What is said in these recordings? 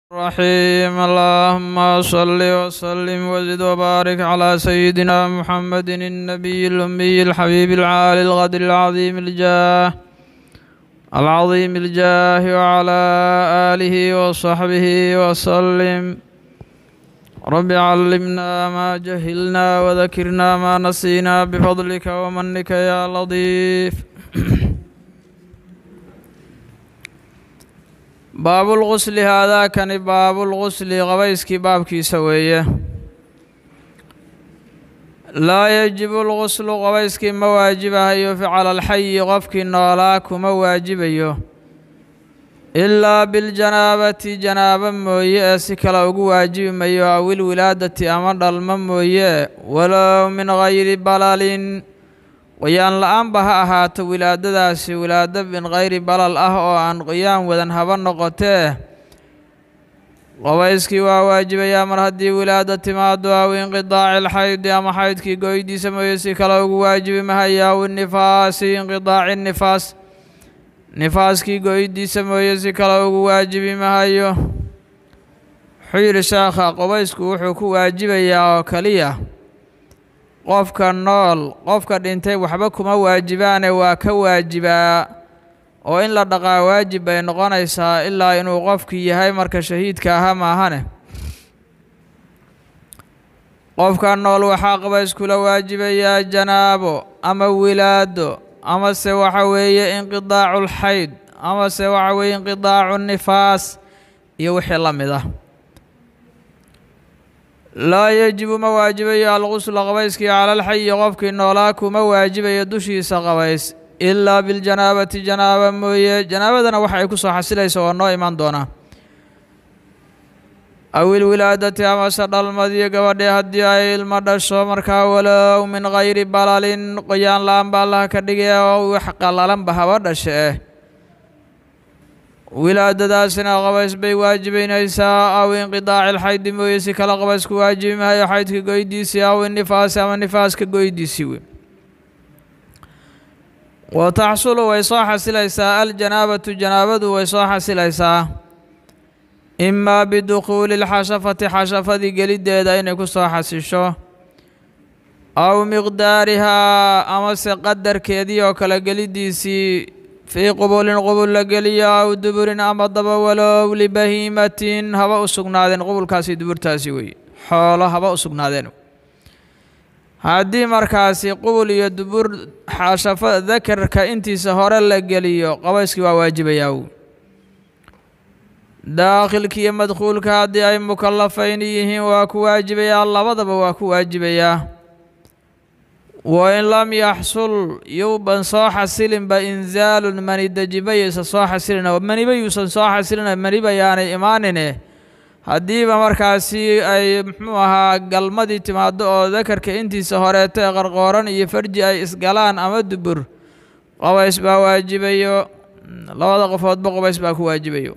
الرحيم اللهم صل وسلم وزد وبارك على سيدنا محمد النبي الأمي الحبيب العالي الغدر العظيم الجاه العظيم الجاه وعلى آله وصحبه وسلم رب علمنا ما جهلنا وذكرنا ما نسينا بفضلك ومنك يا لطيف baabulqusli haadaakani baabulqusli qabayskii baabkiisa weeye laa yajibu lquslu qabayskii ma waajibahayo ficala alxayi qofkii noolaa kuma waajibayo ilaa biljanaabati janaabo mooye ee si kale ugu waajibi mayo awil wilaadati ama dhalmo mooye walow min gayri balalin qoyaan la-aanba ha ahaato wilaadadaasi wilaado min kayri balal ah oo aan qoyaan wadan haba noqotee qabayskii waa waajibayaa mar haddii wilaado timaado aw inqidaaci lxaydi ama xaydkii goydiisa mooye si kale ugu waajibi mahaya aw nifaasi inqidaaci nifaas nifaaskii goydiisa mooye si kale ugu waajibi mahayo wuxuu yidhi sheekha qabaysku wuxuu ku waajibayaa oo keliya qofka nool qofka dhintay waxba kuma waajibaane waa ka waajibaa oo in la dhaqaa waajib bay noqonaysaa ilaa inuu qofkii yahay marka shahiidka ahaa maahane qofka nool waxaa qabayskula waajibayaa janaabo ama wilaado amase waxa weeye inqidaacu lxayd amase waxa weeye inqidaacu nifaas iyo wixii la mid ah laa yajibu ma waajibayo alqusla qabayskii cala alxayi qofkii noolaa kuma waajibayo dushiisa qabays ilaa biljanaabati janaaba mooye janaabadana waxa ay ku soo xasilaysa oo noo iman doonaa awil wilaadati amase dhalmadiyo gabadhee haddii ay ilmo dhasho markaa walow min kayri balalin qoyaan la-aan ba allaha ka dhigaya oo wax qallalanba haba dhashe eh wilaadadaasina qabays bay waajibaynaysaa aw inqidaaci lxaydi mooye si kale qabaysku waajibi mahayo xaydka goydiisii aw inifaasi ama nifaaska goydiisii wey wa taxsulu way soo xasilaysaa aljanaabatu janaabadu way soo xasilaysaa imaa bidukhuuli lxashafati xashafadii geliddeeda inay ku soo xasisho aw miqdaarihaa amase qadarkeedii oo kale geliddiisii fii qubulin qubul la geliyo aw duburin ama daba walow libahiimatin haba u sugnaadeen qubulkaasi duburtaasi weye xoolo haba u sugnaadeen haddii markaasi qubul iyo dubur xashafo dakarka intiisa hore la geliyo qabayskii waa waajibayaa daakhilka iyo madkhuulka haddii ay mukallafayn yihiin waa ku waajibayaa labadaba waa ku waajibayaa wain lam yaxsul yuuban soo xasilinba inzaalun mani dejibayaysa soo xasilina maniba yuusan soo xasilina maniba yaanay imaanine haddiiba markaasi ay muxuu ahaa galmadii timaado oo dakarka intiisa horeeto ee qarqooran iyo farji ay isgalaan ama dubur qabays baa waajibayo labada qofoodba qabays baa ku waajibayo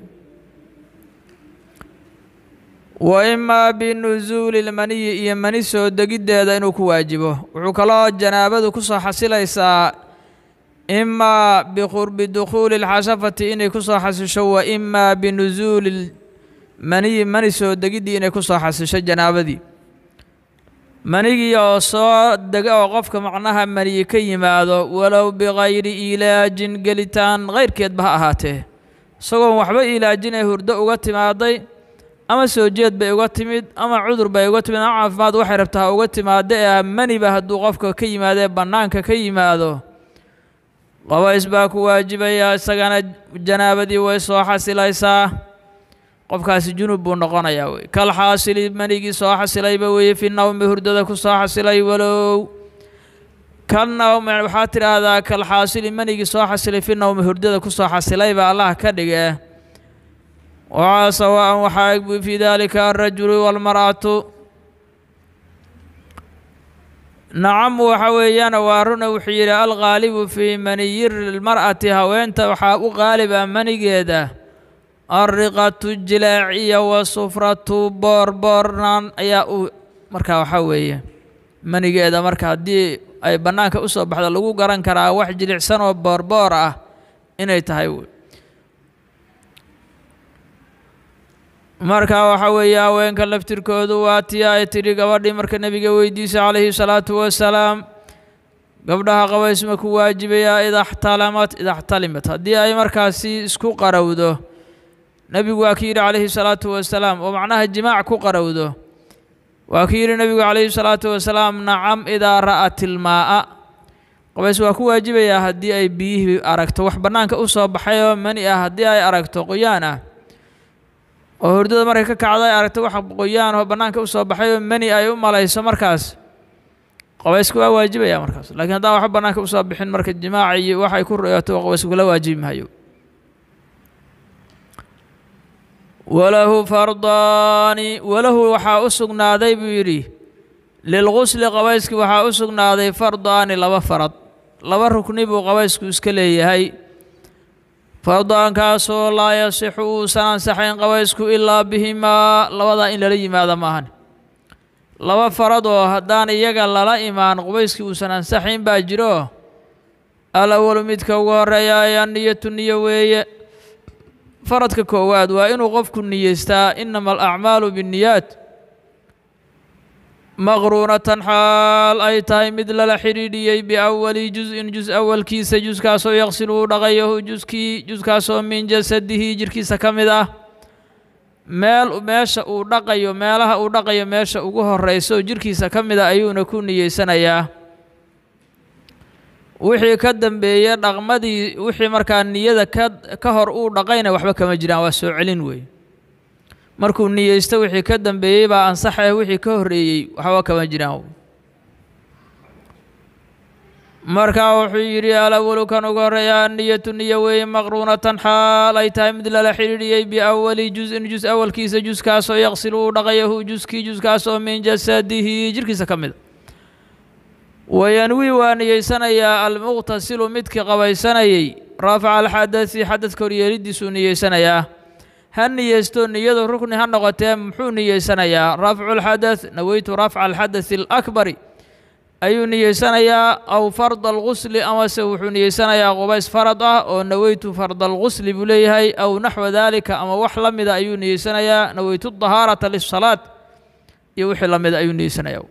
wa imaa binusuuli lmaniyi iyo mani soo degiddeeda inuu ku waajibo wuxuu kaloo janaabadu ku soo xasilaysaa imaa biqurbi dukhuuli lxashafati inay ku soo xasisho wa imaa binusuuli maniyi mani soo degiddii inay ku soo xasisho janaabadii manigii oo soo dega oo qofka macnaha maniyi ka yimaado walow bikayri ilaajin gelitaan kayrkeedba ha ahaatee isagoon waxba ilaajinay hurdo uga timaaday ama soo jeed bay uga timid ama cudur bay uga timid ama caafimaad waxay rabtaa ha uga timaado ee maniba hadduu qofka ka yimaado ee bannaanka ka yimaado qabays baa ku waajibaya isagana janaabadii way soo xasilaysaa qofkaasi junub buu noqonayaa wey kal xaasili manigii soo xasilayba weeye fi nawmi hurdada ku soo xasilay walow kal nawm waxaa tidhaahdaa kal xaasili manigii soo xasilay fi nawmi hurdada ku soo xasilayba allah ka dhige waxaa sawaan waxaa eg fii dalika alrajulu walmar'atu nacam waxa weeyaan waa runa wuxuu yidhi alghaalibu fii maniyi lmar'ati haweenta waxaa u qaaliba manigeeda alriqatu jilaaciya wa sufratu boorboornaan ayaa u markaa waxaa weeye manigeeda marka haddii ay bannaanka u soo baxdo lagu garan karaa wax jilicsan oo boorboor ah inay tahay marka waxa weeye haweenka laftirkoodu waa tii ay tidhi gabadhii marka nebiga weydiisay calayhi salaatu wasalaam gabdhaha qabays ma ku waajibayaa idaxtalamat idaxtalimat haddii ay markaasi isku qarowdo nebigu waa ki yidhi calayhi salaatu wasalaam oo macnaha jimaac ku qarowdo waa ki yidhi nebigu calayhi salaatu wasalaam nacam idaa ra'at ilmaa'a qabays waa ku waajibayaa haddii ay biyihii aragto wax bannaanka u soo baxay oo mani ah haddii ay aragto qoyaan ah oo hurdada markay ka kacdo ay aragto wax qoyaan oo bannaanka u soo baxay oo mani ay u malayso markaas qabaysku waa waajibaya markaas laakiin haddaan waxba bannaanka usoo bixin marka jimaaca iyo wax ay ku royato qabaysku kula waajibi maayo walahu fardaani walahu waxaa u sugnaaday buu yidhi lilgusli qabayski waxaa u sugnaaday fardaani laba farad laba rukni buu qabaysku iska leeyahay fardaankaasoo laa yasixu uusan ansaxayn qabaysku ilaa bihimaa labadaa in lala yimaado maahan laba farad oo haddaan iyaga lala imaan qubayskii uusan ansaxayn baa jiro al awalu midka ugu horeeya ayaa niyatu niyo weeye faradka koowaad waa inuu qofku niyeystaa inama alacmaalu binniyaat maqruunatan xaal ay tahay mid lala xidhiidhiyey biawali jus-in jus awalkiisa juskaasoo yaqsilu uu dhaqayahu juskii juskaasoo min jasadihi jirkiisa ka mid ah meel meesha uu dhaqayo meelaha uu dhaqayo meesha ugu horeyso oo jirkiisa ka mid a ayuuna ku niyeysanayaa wixii ka dambeeye dhaqmadii wixii markaa niyada ka ka hor uu dhaqayna waxba kama jiraan waa soo celin weeye markuu niyeysto wixii ka dambeeyey baa ansaxaya wixii ka horreeyey waxba kama jiraan markaa wuxuu yidhi alawalu kan ugu horreeya niyatu niyo weeye maqruunatan xaal ay tahay mid lala xidhiidhiyey biawali jus-in jus awalkiisa juskaasoo yaqsilu uu dhaqayahu juskii juskaasoo min jasadihi jirkiisa ka mida wayanwi waa niyeysanayaa almuqtasilu midkii qabaysanayey raafaca alxadasi xadadka horyeelidiisuu niyeysanayaa ha niyeysto niyadu rukni ha noqotee muxuu niyeysanayaa rafcu lxadath naweytu rafca alxadathi alakbari ayuu niyeysanayaa aw farda algusli amase wuxuu niyeysanayaa qubays farad ah oo naweytu farda algusli buu leeyahay aw naxwa daalika ama wax la mida ayuu niyeysanayaa naweytu dahaarata lisalaad iyo wixii la mida ayuu niyeysanayaa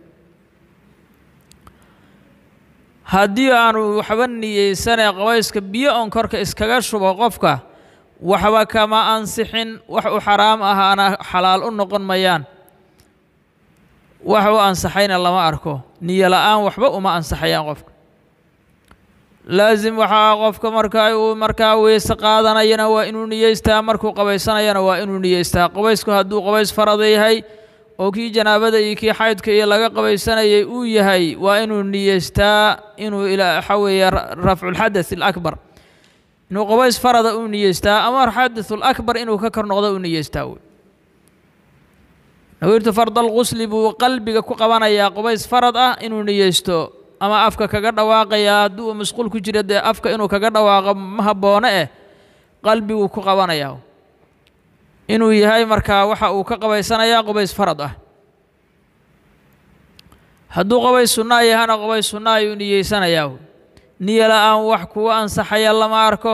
haddii aanu waxba niyeysanay qabayska biyo on korka iskaga shubo qofka waxba kama ansixin wax u xaraam ahaana xalaal u noqon mayaan wax u ansaxayna lama arko niyo la-aan waxba uma ansaxayaan qofka laasim waxaa qofka marka uu markaa weyse qaadanayana waa inuu niyeystaa markuu qabaysanayana waa inuu niyeystaa qabaysku hadduu qabays farada yahay oo kii janaabada iyo kii xaydka iyo laga qabaysanayay uu yahay waa inuu niyeystaa inuu waxa weeye rafculxadath alakbar inuu qabays farada u niyeystaa ama xadath alakbar inuu ka kor noqdo u niyeystaa wey nawirtu fardal qusli buu qalbiga ku qabanayaa qubays farad ah inuu niyeysto ama afka kaga dhawaaqayaa hadduu masquul ku jira dee afka inuu kaga dhawaaqo ma habboone eh qalbiguu ku qabanayaa inuu yahay markaa waxa uu ka qabaysanayaa qubays farad ah hadduu qabays sunnaa yahana qubays sunna ayuu niyeysanayaa niyo la-aan wax kuwa ansaxaya lama arko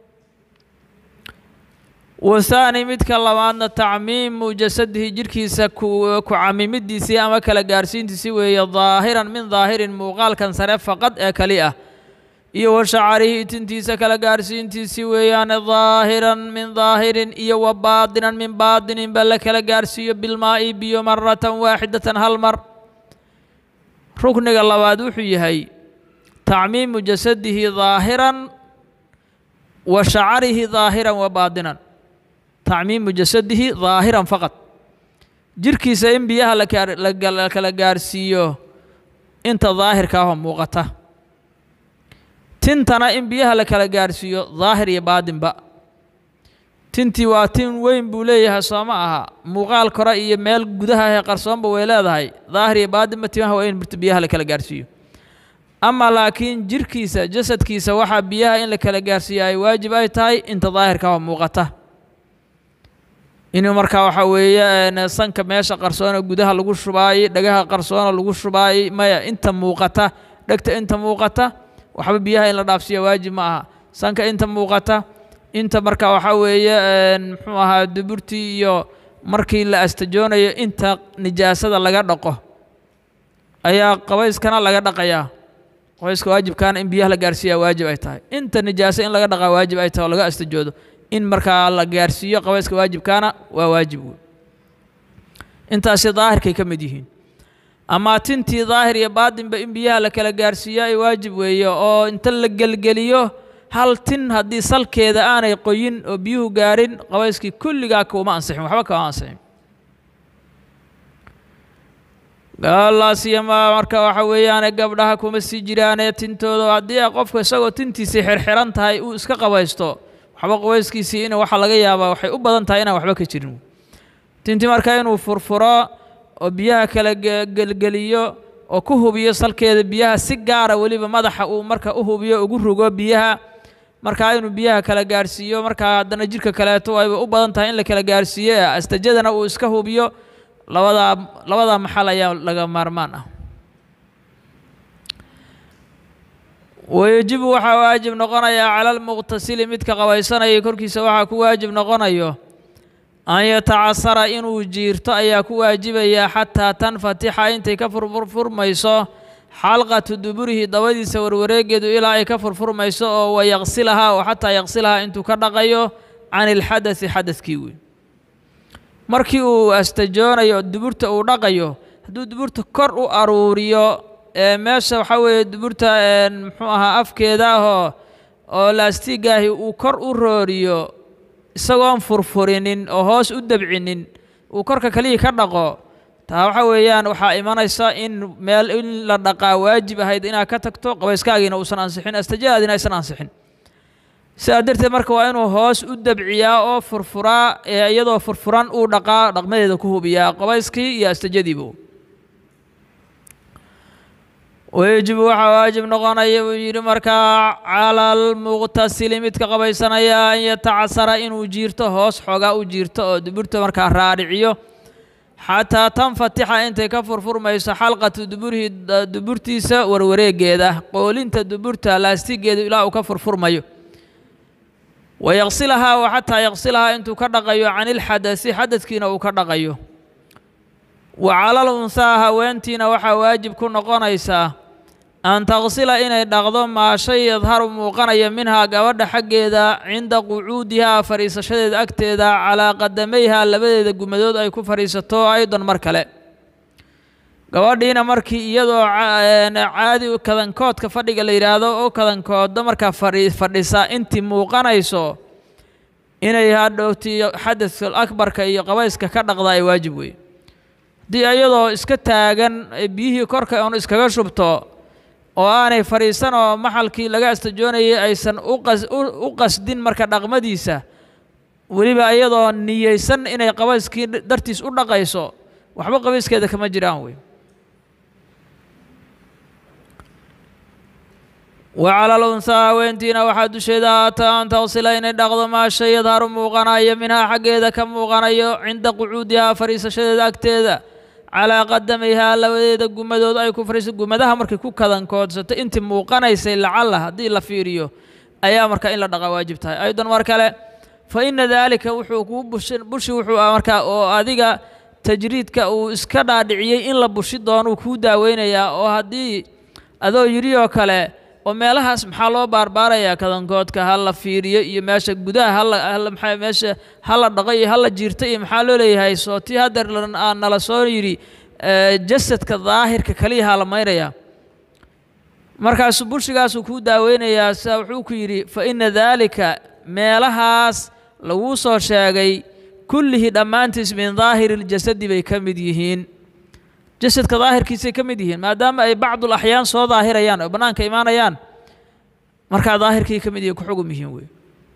wathaani midka labaadna tacmiimu jasadihi jirhkiisa ku camimidiisii ama kala gaarsiintiisii weeye daahiran min daahirin muuqaalkan sare faqad ee kali ah iyo wa shacarihi tintiisa kala gaarsiintiisii weeyaane daahiran min daahirin iyo wa baadinan min baadinin ba la kala gaarsiiyo bilmaa'i biyo maratan waaxidatan hal mar rukniga labaad wuxuu yahay tacmiimu jasadihi daahiran wa shacarihi daahiran wa baadinan tacmiimu jasadihi daahiran faqad jirhkiisa in biyaha la kala gaarsiiyo inta daahirka ahoo muuqata tintana in biyaha la kala gaarsiiyo daahir iyo baadinba tintii waa tin weyn buu leeyahay soo ma aha muuqaal kore iyo meel gudaha ee qarsoonba way leedahay daahir iyo baadinba timaha waa in mirta biyaha la kala gaarsiiyo ama laakiin jirhkiisa jasadkiisa waxaa biyaha in la kala gaarsiiyo ay waajib ay tahay inta daahirka ahoo muuqata inuu markaa waxaa weeye sanka meesha qarsoona gudaha lagu shubaayey dhagaha qarsoona lagu shubaayey maya inta muuqata dhegta inta muuqata waxba biyaha in la dhaafsiiya waajib ma aha sanka inta muuqata inta marka waxaa weeye muxuu ahaa duburtii iyo markii la astajoonayo inta nijaasada laga dhaqo ayaa qabayskana laga dhaqayaa qabayska waajibkaana in biyaha la gaarsiiyaa waajib ay tahay inta nijaaso in laga dhaqaa waajib ay tahay oo laga astajoodo in markaa la gaarsiiyo qabayska waajibkaana waa waajib wey intaasi daahirkay ka mid yihiin amaa tintii daahir iyo baatinba in biyaha la kala gaarsiiyo ay waajib weeye oo inta la gelgeliyo hal tin haddii salkeeda aanay qoyin oo biyuhu gaarin qabayskii kulligaa kuuma ansixin waxba kama ansixin gaalaasiyama marka waxa weeyaane gabdhaha kuma sii jiraane tintooda haddii qofka isagoo tintiisii xirxiran tahay uu iska qabaysto waxba qabayskiisii in waxaa laga yaabaa waxay u badan tahay inaan waxba ka jirin tinti marka inuu furfuro oo biyaha kala gelgeliyo oo ku hubiyo salkeeda biyaha si gaara weliba madaxa uu marka u hubiyo ugu rugo biyaha markaa inuu biyaha kala gaarsiiyo markaa haddana jidhka kaleeto ayba u badan tahay in la kala gaarsiiyo astajadana uu iska hubiyo labadaa labadaa maxal ayaa laga maarmaan ah wayajibu waxaa waajib noqonayaa cala almuqtasili midka qabaysanaya korkiisa waxaa ku waajib noqonayo an yatacasara inuu jiirto ayaa ku waajibaya xataa tanfatixa intay ka furfurmayso xalqatu duburihi dabadiisa warwareegeedu ilaa ay ka furfurmayso oo wayaqsilahaa oo xataa yaqsilahaa intuu ka dhaqayo can ilxadasi xadadkii wey markii uu astajoonayo duburta uu dhaqayo hadduu duburta kor u aruuriyo ee meesha waxaa weeye duburta muxuu ahaa afkeeda ahoo oo laastigaahi uu kor u rooriyo isagoon furfurinin oo hoos u dabcinin uu korka kaliya ka dhaqo taa waxa weeyaan waxaa imanaysa in meel in la dhaqaa waajib ahayd inaad ka tagto qabayskaagiina uusan ansixin astajadaadina aysan ansixin sidaa darteed marka waa inuu hoos u dabciyaa oo furfuraa ee iyadoo furfuran uu dhaqaa dhaqmadeeda ku hubiyaa qabayskii iyo astajadiiba wayajibu waxaa waajib noqonaya buu yidhi markaa cala almuqtasili midka qabaysanaya an yatacasara inuu jiirto hoos xoogaa u jiirto oo duburta markaa raadhiciyo xataa tanfatixa intay ka furfurmayso xalqatu duburihi duburtiisa warwareegeeda qoolinta duburta laastigeedu ilaa uu ka furfurmayo wayaqsilahaa wa xataa yaqsilahaa intuu ka dhaqayo can ilxadasi xadadkiina uu ka dhaqayo wa calal unhaa haweentiina waxaa waajib ku noqonaysaa an taqsila inay dhaqdo maa shay yadharu muuqanaya minhaa gabadha xaggeeda cinda qucuudihaa fadhiisashadeeda agteeda calaa qadamayhaa labadeeda gumadood ay ku fadhiisato aydan mar kale gabadhiina markii iyadoo caadi kadankoodka fadhiga la yidhaahdo oo kadankooda markaa fadhisa intii muuqanayso inay hadhowti xadadka akbarka iyo qabayska ka dhaqda ay waajib wey haddii iyadoo iska taagan biyihii korka oon iskaga shubto oo aanay fadhiisan oo maxalkii laga astajoonayay aysan u qasdin marka dhaqmadiisa weliba iyadoo niyeysan inay qabayskii dartiis u dhaqayso waxba qabayskeeda kama jiraan wey wa cala alunhaa haweentiina waxaa dusheeda haata an taqsila inay dhaqdo maa shay yadharu muuqanayo minhaa xaggeeda ka muuqanayo cinda qucuudihaa fadhiisashadeeda agteeda calaa qadamayhaa labadeeda gumadood ay ku fadhiiso gumadaha markay ku kadankoodsato intii muuqanaysay lacalla haddii la fiiriyo ayaa markaa in la dhaqa waajib tahay aydan mar kale fa ina daalika wuxuu kuu bushi bushi wuxuu markaa oo adiga tajriidka uu iska dhaadhiciyey in la bushi doonuu kuu daaweynayaa oo haddii adoo yidhi oo kale oo meelahaas maxaa loo baarbaarayaa kadankoodka ha la fiiriyo iyo meesha gudaha hala maxaa meesha ha la dhaqo iyo ha la jiirto iyo maxaa loo leeyahay soo tii haddeer nala soo yidhi jasadka daahirka kaliya ha la maynayaa markaasuu bulshigaasuu kuu daaweynayaa sida wuxuu ku yidhi fa ina daalika meelahaas laguu soo sheegay kullihii dhammaantiis min daahiri ljasadi bay ka mid yihiin jasadka daahirkiisay ka mid yihiin maadaama ay bacdul axyaan soo daahirayaan oo bannaanka imaanayaan markaa daahirkii ka mid yihiin ku xugum yihiin wey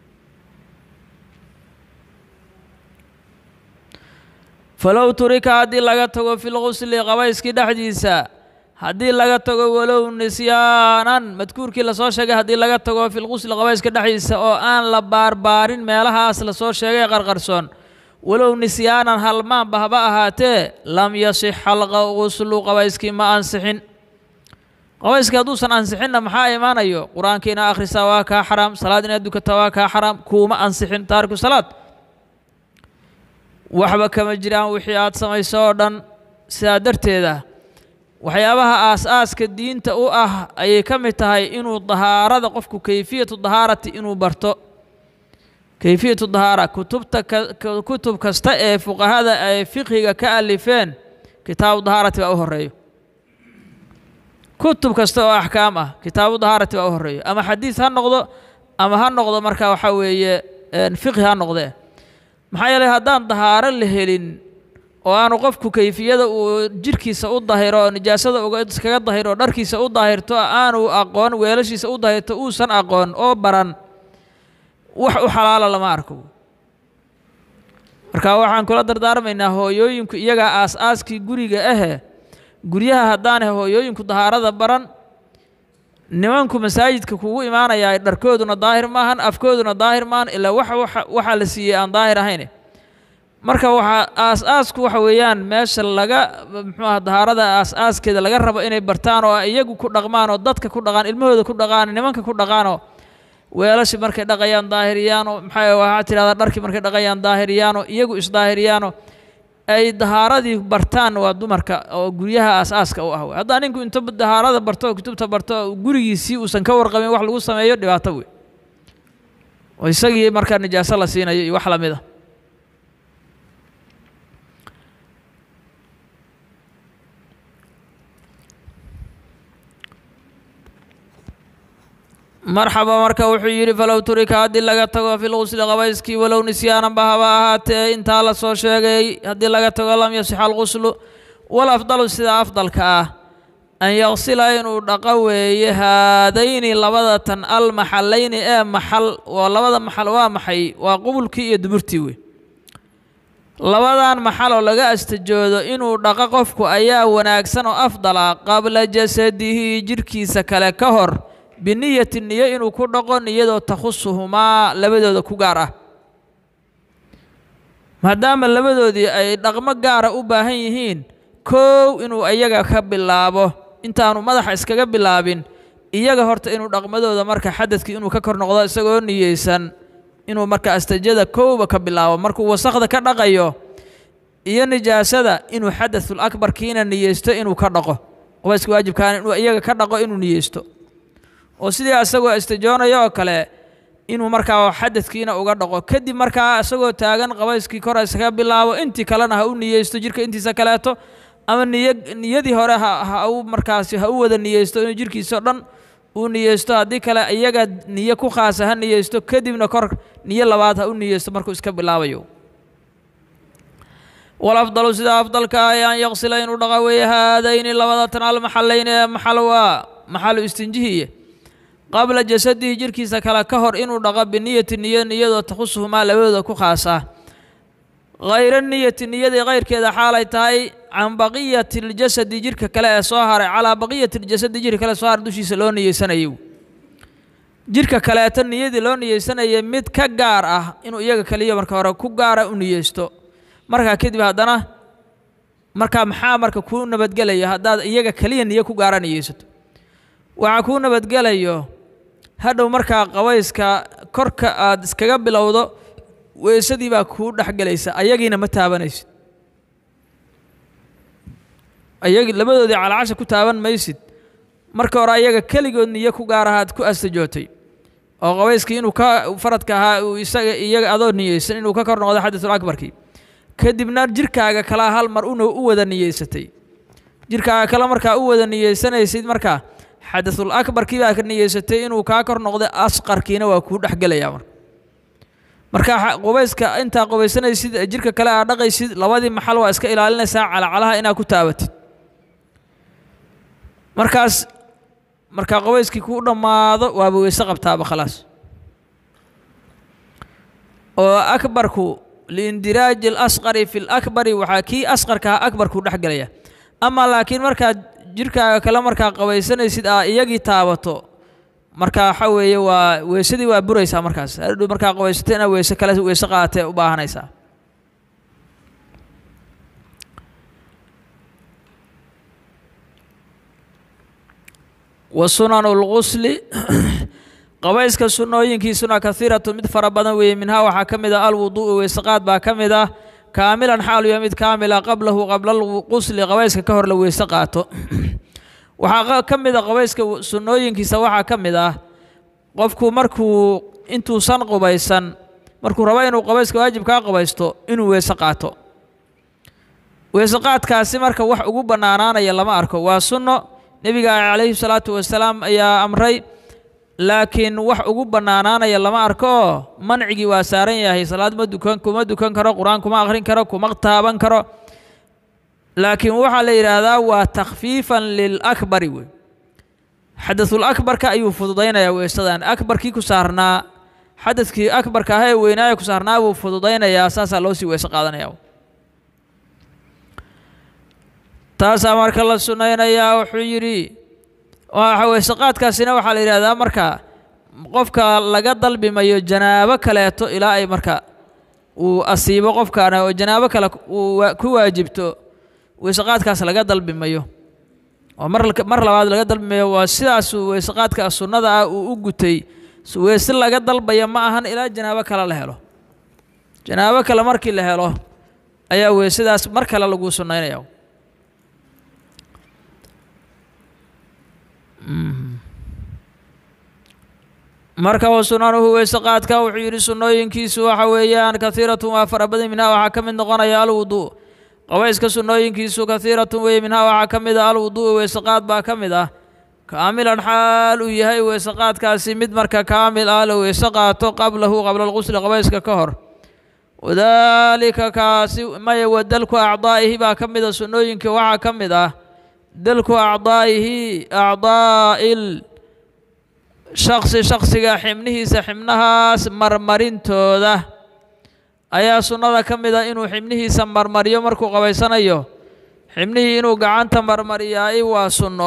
falow turika haddii laga tago fi lqusli qabayskii dhexdiisa haddii laga tago walow nisyaanan madkuurkii lasoo sheegay haddii laga tago fi lqusli qabayska dhexdiisa oo aan la baarbaarin meelahaas lasoo sheegay qarqarsoon walow nisyaanan halmaanba haba ahaatee lam yasixa alquslu qabayskii ma ansixin qabayskii hadduusan ansixinna maxaa imaanayo qur-aanka ina akhrisaa waa kaa xaraam salaad inaad dukataa waa kaa xaraam kuuma ansixin taariku salaad waxba kama jiraan wixii aad samayso oo dhan sidaa darteeda waxyaabaha aas-aaska diinta u ah ayay ka mid tahay inuu dahaarada qofku kayfiyatu dahaarati inuu barto kayfiyatu dahaara kutubta kutub kasta ee fuqahada ay fiqhiga ka alifeen kitaabu dahaarati baa u horeeyo kutub kasta oo axkaam ah kitaabu dahaarati baa u horeeyo ama xadiis ha noqdo ama ha noqdo marka waxaa weeye fiqhi ha noqdee maxaa yeelay haddaan dahaaro la helin oo aanu qofku kayfiyada uu jirhkiisa u dahiro oo nijaasada iskaga dahiro oo dharkiisa u dahirto aanu aqoon weelashiisa u dahirto uusan aqoon oo baran wax u xalaala lama arko marka waxaan kula dardaarmaynaa hooyooyinku iyagaa aas-aaskii guriga ahe guryaha haddaanay hooyooyinku dahaarada baran nimanku masaajidka kugu imaanayaa dharkooduna daahir maahan afkooduna daahir maahan ilaa wax waxaa la siiyey aan daahir ahayn marka waxaa aas-aasku waxa weeyaan meesha laga muxuu aha dahaarada aas-aaskeeda laga rabo inay bartaan oo iyagu ku dhaqmaan oo dadka ku dhaqaan ilmahooda ku dhaqaan nimanka ku dhaqaanoo weelashi markay dhaqayaan daahiriyaano maxaa waxaa tidhahdaa dharkii markay dhaqayaan daahiriyaano iyagu isdaahiriyaano ay dahaaradii bartaan waa dumarka oo guryaha aas-aaska u ah wey haddaa ninku inta dahaarada barto oo kutubta barto gurigiisii uusan ka warqabin wax lagu sameeyo dhibaato wey oo isagii markaa nijaaso la siinayo iyo wax lamid a marxaba marka wuxuu yidhi falow turika haddii laga tago fi lqusli qabayskii walow nisyaananba haba ahaatee intaa la soo sheegay haddii laga tago lam yasixa alquslu wal afdalu sida afdalka ah an yaqsila inuu dhaqo weeye haadayni labada tan almaxalayni ee maxal oo labada maxal waa maxay waa qubulkii iyo duburtii wey labadan maxal oo laga astajoodo inuu dhaqo qofku ayaa wanaagsan oo afdala qabla jasadihi jirhkiisa kale ka hor biniyati niyo inuu ku dhaqo niyadoo takhusuhumaa labadooda ku gaar ah maadaama labadoodii ay dhaqmo gaara u baahan yihiin kow inuu iyaga ka bilaabo intaanu madaxa iskaga bilaabin iyaga horta inuu dhaqmadooda marka xadadkii inuu ka kor noqdo isagoo niyeysan inuu marka astajada kowba ka bilaabo markuu wasakda ka dhaqayo iyo nijaasada inuu xadathul akbarkiina niyeysto inuu ka dhaqo qubayska waajibkaana inuu iyaga ka dhaqo inuu niyeysto oo sidii asagoo istijoonayo oo kale inuu markaa xadadkiina uga dhaqo kadib markaa isagoo taagan qabayskii kor iskaga bilaabo intii kalena ha u niyeysto jirka intiisa kaleeto ama niy niyadii hore ha u markaasi ha u wada niyeysto inuu jirkiisao dhan uu niyeysto haddii kale iyaga niyo ku khaasa ha niyeysto kadibna kor niyo labaad ha u niyeysto markuu iska bilaabayo walafdalu sida afdalka ah an yaqsila inuu dhaqa weeye haadayni labada tan almaxalayni ee maxal waa maxalu istinjihiye qabla jasadihi jirkiisa kale ka hor inuu dhaqo biniyati niyo niyadoo takhusuhumaa labadooda ku khaas ah hayra niyati niyadii kayrkeeda xaalay tahay can baqiyati ljasadi jirka kale ee soo haray calaa baqiyati ljasadi jirka kale soo haray dushiisa loo niyeysanayo jirka kaleeto niyadii loo niyeysanayay mid ka gaar ah inuu iyaga kaliya marka hore ku gaara u niyeysto markaa kadib haddana markaa maxaa marka kuu nabadgelaya haddaad iyaga keliya niyo ku gaara niyeysato waxaa kuu nabadgelayo hadhow markaa qabayska korka aad iskaga bilowdo weysadii baa kuu dhexgelaysa ayagiina ma taabanaysid ayagi labadoodii calacasha ku taaban maysid marka hore ayaga keligood niyo ku gaar ahaad ku astajootay oo qabayskii inuu ka faradka ahaa uu isaga iyaga adoo niyeysan inuu ka kor noqdo xadatul akbarkii kadibna jirkaaga kalaa hal mar una u wada niyeysatay jirkaaga kale markaa u wada niyeysanaysid markaa xadatul akbarkii baa ka niyeysatay inuu kaa kor noqday asqarkiina waa kuu dhexgelayaa marka marka qubayska intaa qubaysanaysid jirka kale aad dhaqaysid labadii maxal waa iska ilaalinaysaa calacalaha inaad ku taabatid markaas markaa qubayskii kuu dhammaado waaba weyse qabtaaba khalaas oo akbarku liindiraaji alasqari fi lakbari waxaa kii asqarkaha akbarkuu dhexgelaya ama laakiin markaad jirkaaga kale markaa qabaysanaysid aa iyagii taabato markaa waxa weeye waa weysadii waa buraysaa markaas hadhow markaa qabaysato inaad weyse kale weyse qaadatee u baahanaysaa wa sunanu lgusli qabayska sunnooyinkiisuna kahiiratu mid fara badan weeye minhaa waxaa ka mid ah alwuduu'u weysaqaad baa ka mid ah kaamilan xaalu yahay mid kaamila qablahu qabla alqusli qabayska ka hor la weyse qaato waxaa ka mid a qabayska sunnooyinkiisa waxaa ka mid ah qofku markuu intuusan qubaysan markuu rabo inuu qabayska waajibkaa qabaysto inuu weyse qaato weyse qaadkaasi marka wax ugu bannaanaanaya lama arko waa sunno nebiga calayhi salaatu wasalaam ayaa amray laakiin wax ugu bannaanaanaya lama arko oo mancigii waa saaran yahay salaad ma dukan kuma dukan karo qur-aan kuma akhrin karo kuma taaban karo laakiin waxaa la yidhaahdaa waa takhfiifan lilakbari wey xadasul akbarka ayuu fududaynayaa weysadan akbarkii ku saarnaa xadadkii akbarka ah ee weynaaya ku saarnaa buu fududaynayaa saasaa loo sii weyse qaadanaya taasaa marka la sunnaynayaa wuxuu yidhi weyse qaadkaasina waxaa la yidhahdaa marka qofka laga dalbimayo janaabo kaleeto ilaa ay marka uu asiibo qofkaana oo janaabo kale uu ku waajibto weyseqaadkaas laga dalbimayo oo mar mar labaad laga dalbimayo waa sidaasuu weyseqaadka sunnada ah uu u gutay weyse laga dalbaya ma ahan ilaa janaabo kale la helo janaabo kale markii la helo ayaa weysadaas mar kale lagu sunnaynaya marka wa sunanuhu weyse qaadka wuxuu yidhi sunnooyinkiisu waxa weeyaan kahiiratun waa fara badan minhaa waxaa ka mid noqonaya alwuduu qabayska sunnooyinkiisu kahiiratun weeye minhaa waxaa ka mid ah alwudu'u weyse qaad baa ka mid ah kaamilan xaal uu yahay weyse qaadkaasi mid marka kaamil ah la weyse qaato qablahu qabla alqusli qabayska ka hor wadaalika kaasi maya wa dalku acdaa'ihi baa ka mid a sunnooyinka waxaa ka mid ah dalku acdaa'ihi acdaa'il shaksi shaksiga xibnihiisa xibnahaas marmarintooda ayaa sunnada ka mid ah inuu xibnihiisa marmariyo markuu qabaysanayo xibnihii inuu gacanta marmariyaay waa sunno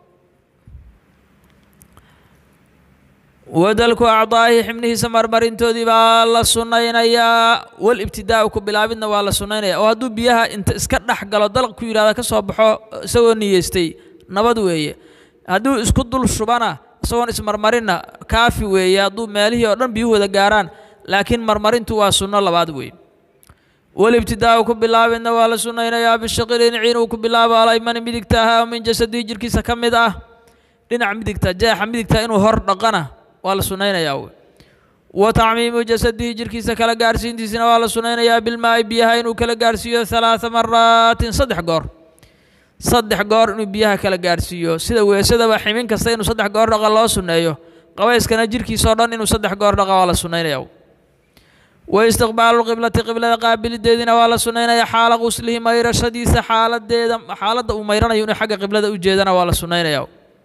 wadalku acdaa'ihi xibnihiisa marmarintoodii baa la sunnaynayaa wal ibtidaa'u ku bilaabidna waa la sunnaynaya oo hadduu biyaha inta iska dhex galo dalq ku yidhahda ka soo baxo isagoo niyeystay nabad weeye hadduu isku dul shubana isagoon ismarmarinna kaafi weeye hadduu meelihii oo dhan biyuhu wada gaaraan laakiin marmarintu waa sunno labaad weeye walibtidaa'u ku bilaabidna waa la sunnaynayaa bishaqili dhinaci inuu ku bilaabo alaymani midigta ahaa min jasadii jirkiisa ka mid ah dhinaca midigta jeexa midigta inuu hor dhaqana waa la sunnaynayaa wey wa tacmiimu jasadihi jirkiisa kala gaarsiintiisina waa la sunnaynayaa bilmaa'i biyaha inuu kala gaarsiiyo halaaa maraatin saddex goor saddex goor inuu biyaha kala gaarsiiyo sida weesadaba ximin kasta inuu saddex goor dhaqa loo sunneeyo qabayskana jirkiisao dhan inuu saddex goor dhaqa waa la sunnaynaya wa istiqbaaluqiblati qiblada qaabilideediina waa la sunnaynaya xaala quslihi mayrashadiisa xaaladeeda xaaladda uu mayranayo inuu xagga qiblada u jeedana waa la sunnaynaya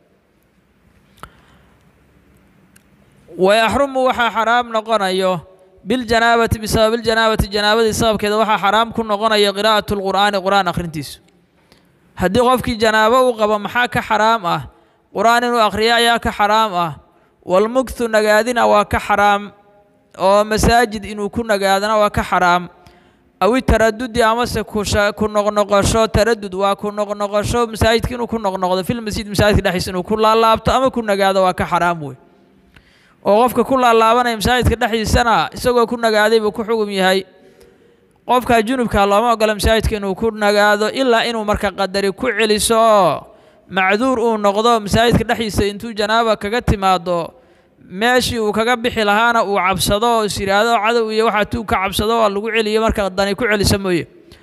wayaxrumu waxaa xaraam noqonayo biljanaabati bisababiljanaabati janaabadii sababkeeda waxaa xaraam ku noqonaya qiraa'atu lqur'aani qur'aan akhrintiisu haddii qofkii janaabo u qabo maxaa ka xaraam ah qur-aan inuu akhriyo ayaa ka xaraam ah walmugthu nagaadina waa ka xaraam oo masaajid inuu ku nagaadana waa ka xaraam awi taradudi amase ku noqnoqosho taradud waa ku noqnoqosho masaajidka inuu ku noqnoqdo filmasjid masaajidka dhexdiisa inuu ku laalaabto ama ku nagaado waa ka xaraam wey oo qofka ku laalaabanaya masaajidka dhexdiisana isagoo ku nagaaday buu ku xugum yahay qofka junubka looma ogola masaajidka inuu ku nagaado ilaa inuu marka qadari ku celiso oo macduur uu noqdo masaajidka dhexdiisa intuu janaaba kaga timaado meeshii uu kaga bixi lahaana uu cabsado oo is yidhaahdo cadow iyo waxaa tuu ka cabsado oo lagu celiyo marka dani ku celisa mooye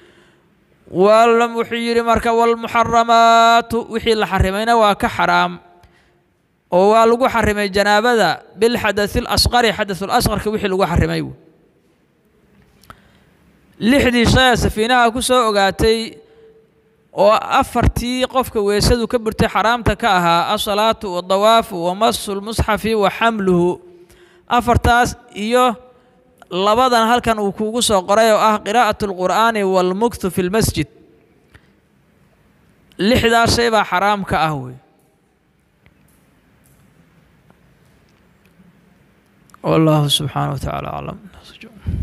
wuxuu yidhi marka walmuxaramaatu wixii la xarimayna waa ka xaraam oo waa lagu xarimay janaabada bilxadai lasqari xadaثulasqarka wixii lagu xarimay lixdii shaya safiinaha ku soo ogaatay oo afartii qofka weesadu ka burtay xaraamta ka ahaa asalaatu wadawaafu wamasu lmusxafi wa xamluhu afartaas iyo labadan halkan uu kuugu soo qoray oo ah qiraa'at اlqur'aani wاlmukthu fi lmasjid lixdaas shay baa xaraam ka ah wey والله سبحانه وتعالى أعلم